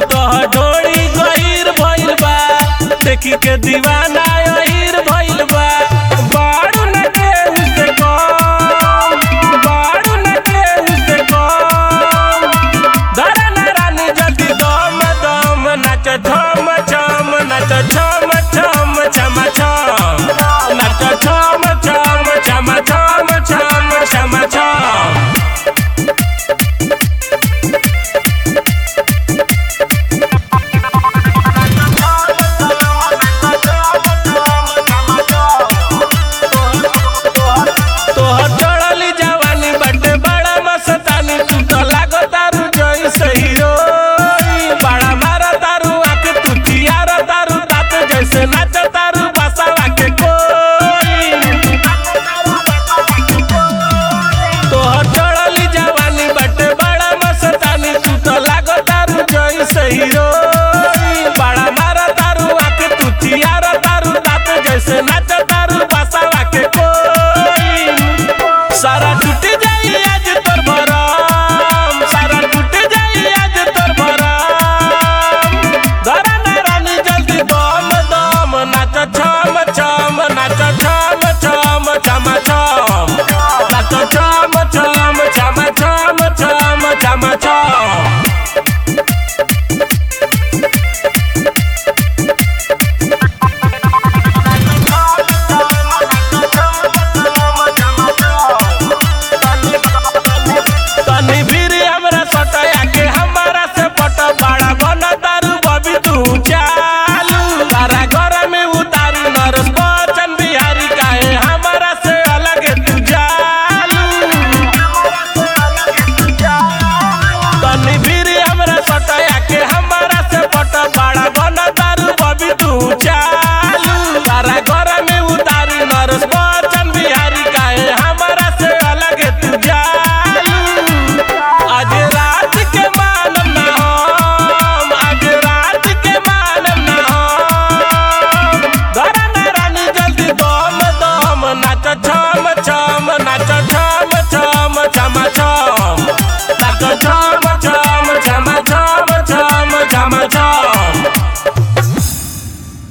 तोह डोरी गहीर भइल बा देखी के दीवाना अहीर भइल बा बाड़ू न केहू से कम बाड़ू न केहू से कम धरना रानी जल्दी दम दम नाच झम झम नाच झम झम छम छम नाच झम झम छम छम छम छम छम तोहर चढ़ली जवानी बाटे बड़ा मस्तानी तू तो लागो तारू जैसे हीरोइन बड़ा मारा तारू आंख तू चियारा तारू तात जैसे नाच तारू बसावा के कोई तोहर चढ़ली जवानी बाटे बड़ा मस्तानी तू तो लागो तारू जैसे हीरो